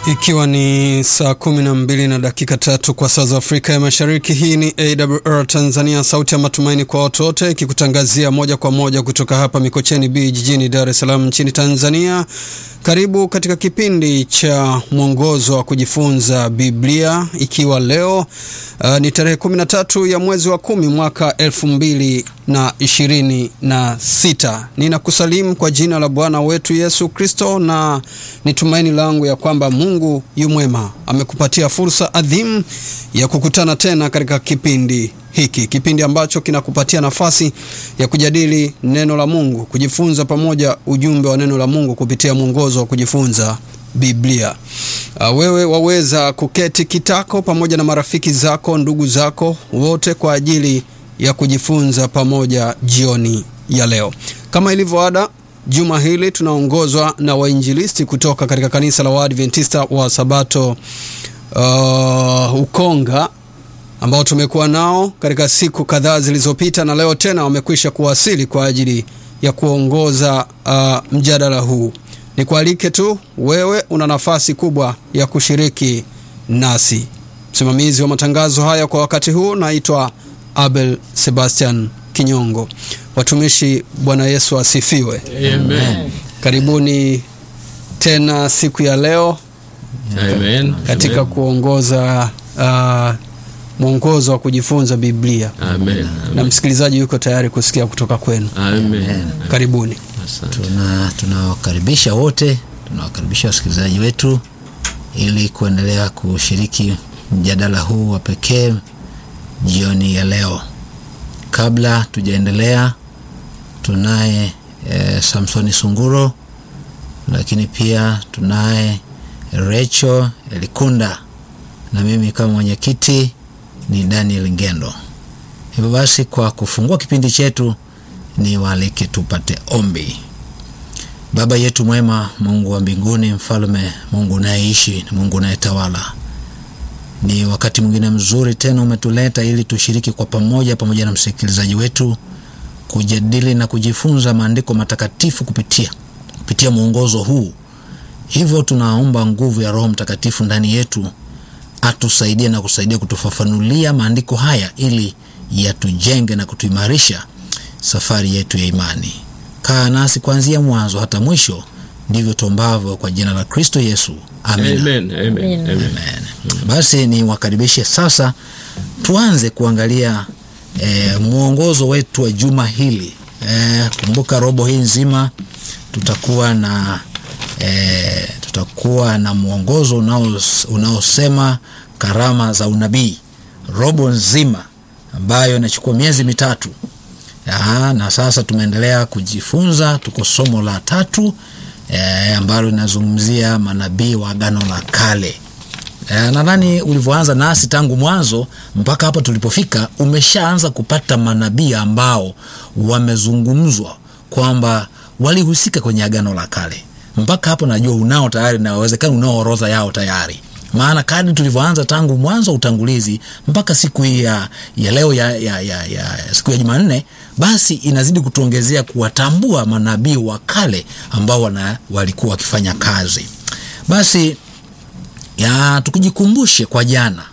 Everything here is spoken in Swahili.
Ikiwa ni saa kumi na mbili na dakika tatu kwa saa za Afrika ya Mashariki. Hii ni AWR Tanzania, sauti ya matumaini kwa watu wote, ikikutangazia moja kwa moja kutoka hapa Mikocheni B jijini Dar es Salaam nchini Tanzania. Karibu katika kipindi cha mwongozo wa kujifunza Biblia, ikiwa leo uh, ni tarehe 13 ya mwezi wa kumi mwaka elfu mbili na ishirini na sita. Ninakusalimu kwa jina la Bwana wetu Yesu Kristo, na ni tumaini langu ya kwamba Mungu yu mwema, amekupatia fursa adhimu ya kukutana tena katika kipindi hiki, kipindi ambacho kinakupatia nafasi ya kujadili neno la Mungu, kujifunza pamoja ujumbe wa neno la Mungu kupitia mwongozo wa kujifunza Biblia. Uh, wewe waweza kuketi kitako pamoja na marafiki zako, ndugu zako wote kwa ajili ya kujifunza pamoja jioni ya leo. Kama ilivyo ada, juma hili tunaongozwa na wainjilisti kutoka katika kanisa la Waadventista wa Sabato uh, Ukonga ambao tumekuwa nao katika siku kadhaa zilizopita, na leo tena wamekwisha kuwasili kwa ajili ya kuongoza uh, mjadala huu. Nikualike tu wewe, una nafasi kubwa ya kushiriki nasi. Msimamizi wa matangazo haya kwa wakati huu naitwa Abel Sebastian Kinyongo. Watumishi, Bwana Yesu asifiwe. Amen. Karibuni tena siku ya leo Amen. katika Amen. kuongoza uh, mwongozo wa kujifunza Biblia, Amen. na msikilizaji yuko tayari kusikia kutoka kwenu. Amen. Karibuni. Asante. tuna tunawakaribisha wote tunawakaribisha wasikilizaji wetu ili kuendelea kushiriki mjadala huu wa pekee jioni ya leo kabla tujaendelea tunaye e, samsoni sunguro lakini pia tunaye recho elikunda na mimi kama mwenyekiti ni daniel ngendo hivyo basi kwa kufungua kipindi chetu ni waalike tupate ombi baba yetu mwema mungu wa mbinguni mfalme mungu unayeishi na mungu unayetawala ni wakati mwingine mzuri tena umetuleta ili tushiriki kwa pamoja pamoja na msikilizaji wetu kujadili na kujifunza maandiko matakatifu kupitia kupitia mwongozo huu hivyo tunaomba nguvu ya roho mtakatifu ndani yetu atusaidie na kusaidia kutufafanulia maandiko haya ili yatujenge na kutuimarisha safari yetu ya imani kaa nasi kuanzia mwanzo hata mwisho ndivyo tuombavyo kwa jina la kristo yesu amina Amen. Amen. Amen. Amen. Basi ni wakaribishe sasa, tuanze kuangalia e, mwongozo wetu wa juma hili. E, kumbuka robo hii nzima tutakuwa na e, tutakuwa na mwongozo unaos- unaosema karama za unabii, robo nzima ambayo inachukua miezi mitatu. Aha, na sasa tumeendelea kujifunza, tuko somo la tatu e, ambalo linazungumzia manabii wa agano la kale. E, nadhani ulivyoanza nasi tangu mwanzo mpaka hapa tulipofika, umeshaanza kupata manabii ambao wamezungumzwa kwamba walihusika kwenye agano la kale. Mpaka hapo najua unao tayari, na wawezekana unao orodha yao tayari maana kadri tulivyoanza tangu mwanzo wa utangulizi mpaka siku hii ya, ya leo ya, ya, ya, ya siku ya Jumanne, basi inazidi kutuongezea kuwatambua manabii wa kale ambao wana, walikuwa wakifanya kazi. Basi ya tukijikumbushe kwa jana